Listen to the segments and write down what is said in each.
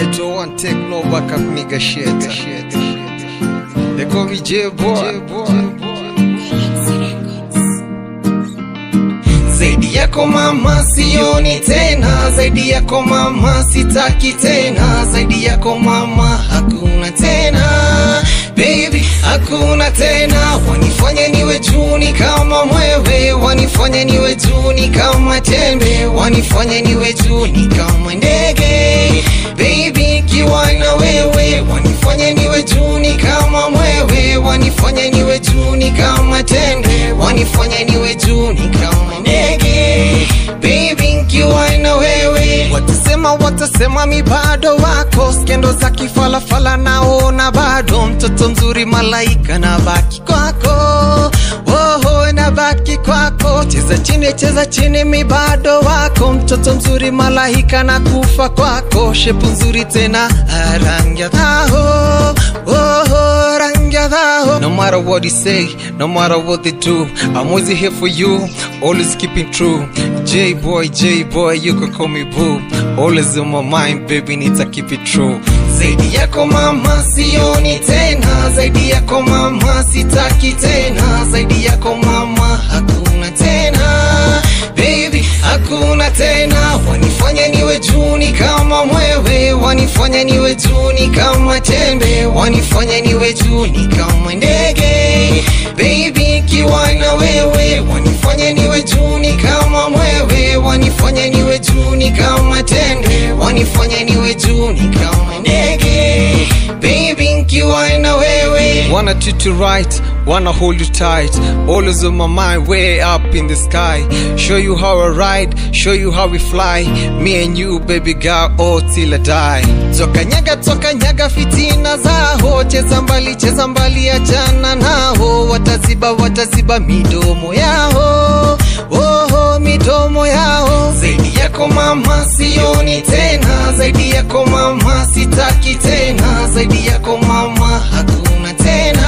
Eto one take no backup nigga shit. They call me J boy. Zaidi yako mama sioni tena, zaidi yako mama sitaki tena, zaidi yako mama hakuna tena, baby hakuna tena. Wanifanya niwe juni kama mwewe, wanifanya niwe juni kama tembe, wanifanya niwe juni kama ndege, baby kiwa na wewe, wanifanya niwe juni kama mwewe, wanifanya niwe juni kama tembe, wanifanya niwe juni kama ndege, baby nkiwa na wewe. Watasema watasema mi bado wako, skendo za kifalafala naona bado, mtoto mzuri malaika na baki kwako Oho, na baki kwako, cheza chini, cheza chini, mi bado wako, mtoto mzuri malaika na kufa kwako, shepu nzuri tena, ah, rangi ya dhaho, oho, rangi ya dhaho. No matter what you say, no matter what they do, I'm always here for you, always keeping true. J boy, J boy, you can call me boo, always in my mind, baby, nita keep it true. Zaidi yako mama sioni tena, zaidi yako mama sitaki tena, zaidi yako mama hakuna tena, baby hakuna tena. Wanifanya niwe juni kama mwewe, wanifanya niwe juni kama tembe, wanifanya niwe juni kama ndege, baby kiwa na wewe, wanifanya niwe juni kama mwewe, wanifanya niwe juni kama tembe, wanifanya niwe juni kama ndege, baby nkiwa na wewe. Wanna treat you right, wanna hold you tight, always on my mind, way up in the sky. Show you how I ride, show you how we fly. Me and you, baby girl, all till I die. Toka nyaga, toka nyaga, fitina zao, cheza mbali, cheza mbali, achana nao, wataziba, wataziba midomo yao, oho, midomo yao. Zaidi yako mama sioni tena, zaidi yako mama sitaki tena, zaidi yako mama hakuna tena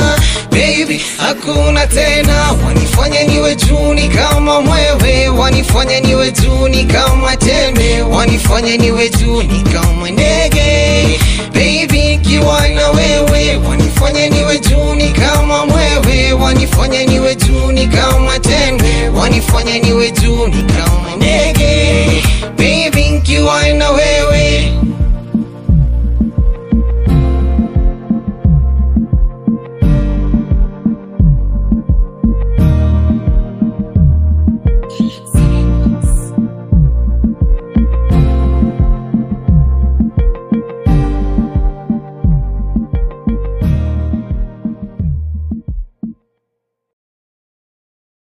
baby hakuna tena wanifanya niwe juni kama mwewe wanifanya niwe juni kama tembe wanifanya niwe juni kama ndege baby kiwa na wewe wanifanya niwe juni kama mwewe wanifanya niwe juni kama tembe wanifanya niwe juni kama